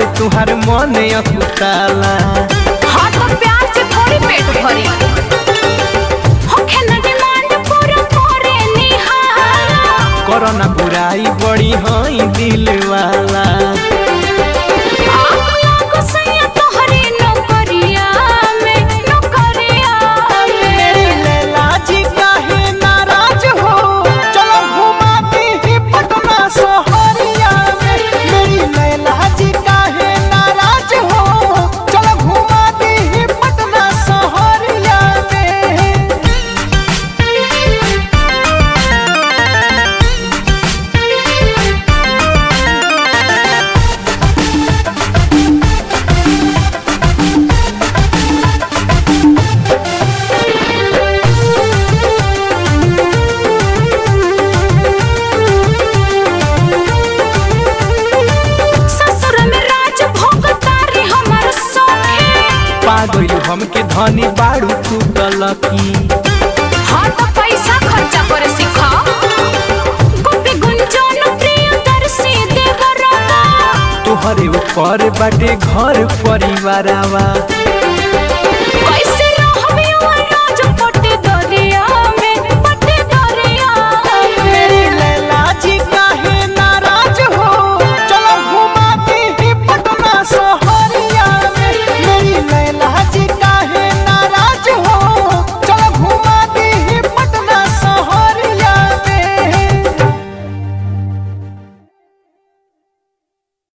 के तुहार मन अकुताला हाँ तो प्यार से थोड़ी पेट भरी होखे ना डिमांड पूरा करे निहारा करना बुराई बड़ी हई दिल वाला आग लागो सैया तोहरी नौकरिया में नौकरिया में मेरी लैला जी काहे नाराज हो चलो घुमाती ही पटना सोहरिया में मेरी लैला जी काहे नाराज हो चलो घुमाती ही पटना सोहरिया में ससुर में राज भोग तारी हमर सखी पागल हमके धनी बाड़ू तू गलकी हाँ तो पैसा खर्चा करे सिखा गोपी गुंजन प्रिय दर्शी देवरता तोहरे ऊपर बाटे घर परिवारवा